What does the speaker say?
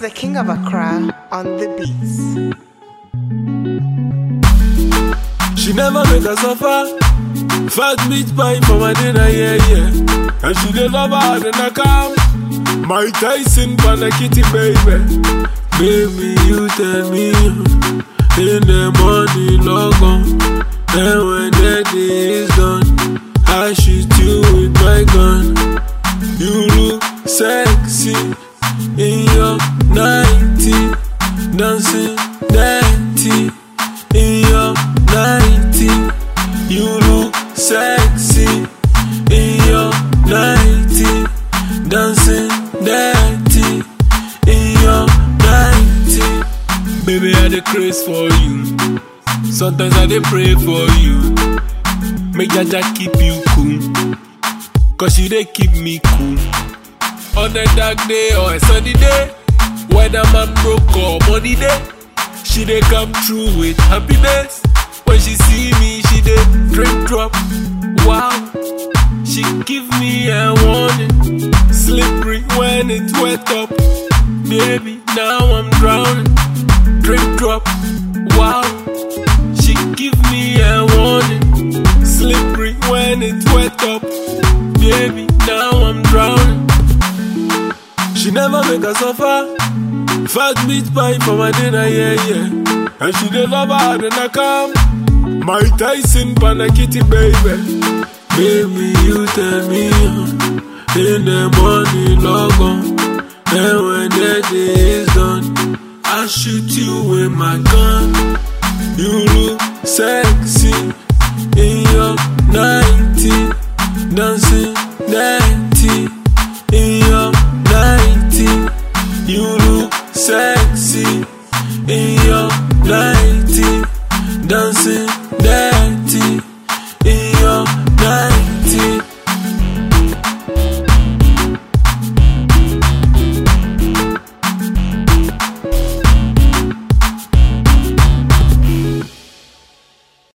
the king of Accra on the beats. She never make her suffer. Fat meat pie for my dinner, yeah, yeah. And she dey love her than I come. My Tyson for the kitty, baby. Baby, you tell me in the morning, log on. And when the day is done, I shoot you with my gun. You look sexy in your 90, dancing dirty in your 90. You look sexy in your 90, dancing dirty in your 90. Baby, I dey craze for you. Sometimes I dey pray for you. Make Jaja keep you cool. Cause you dey keep me cool. On a dark day or a sunny day, whether man broke or money day, she dey come through with happiness. When she see me, she dey drink drop. Wow, she give me a warning. Slippery when it wet up, baby. Now I'm drowning. Drink drop. Wow, she give me a warning. Slippery when it wet up, baby. Now I'm drowning. She never make her suffer. Fat meat pie for my dinner, yeah, yeah. And she dey love her than I come. My Tyson for the kitty, baby. Baby, you tell me uh, in the morning, log on. And when the day is done, I shoot you with my gun. You look sexy in your 90, dancing dirty in your 90. You look sexy in your 90, dancing